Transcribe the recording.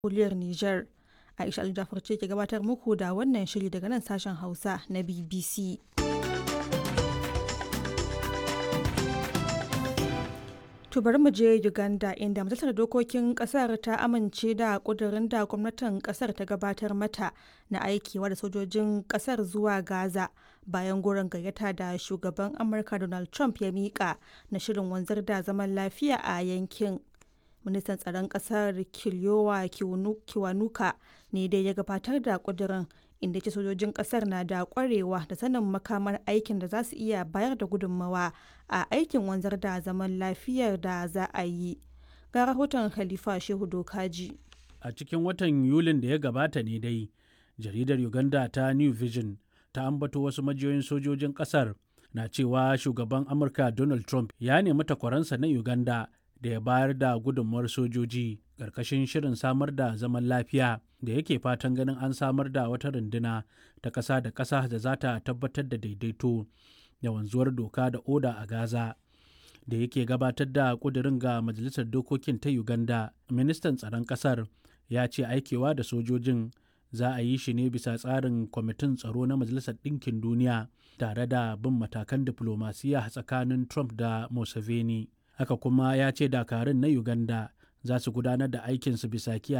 jamhuriyar Nijar. Aisha Aljafar ce ke gabatar muku da wannan shiri daga nan sashen Hausa na BBC. To bari mu je Uganda inda majalisar dokokin kasar ta amince da kudirin da gwamnatin kasar ta gabatar mata na aikewa da sojojin kasar zuwa Gaza bayan goron gayyata da shugaban Amurka Donald Trump ya mika na shirin wanzar da zaman lafiya a yankin. Ministan tsaron kasar Kiliyowa Kiwanuka ne dai ya gabatar da kudirin inda ce sojojin kasar na da kwarewa da sanin makamar aikin da za su iya bayar da gudunmawa a aikin wanzar da zaman lafiyar da za a yi ga rahoton khalifa shehu dokaji a cikin watan yulin da ya gabata ne dai jaridar uganda ta new vision ta ambato wasu majiyoyin sojojin kasar na cewa shugaban amurka donald trump ya nemi takwaransa na uganda da ya bayar da gudunmawar sojoji ƙarƙashin shirin samar da zaman lafiya da yake fatan ganin an samar da wata runduna ta ƙasa da ƙasa da za ta tabbatar da daidaito da wanzuwar doka da oda a Gaza. Da yake gabatar da ƙudurin ga Majalisar Dokokin ta Uganda, ministan tsaron ƙasar ya ce aikewa da sojojin za a yi shi ne bisa tsarin kwamitin tsaro na Majalisar Ɗinkin Duniya tare da bin matakan diflomasiya tsakanin Trump da Museveni. Haka kuma ya ce dakarun na Uganda za su gudanar da aikinsu bisa kiyaye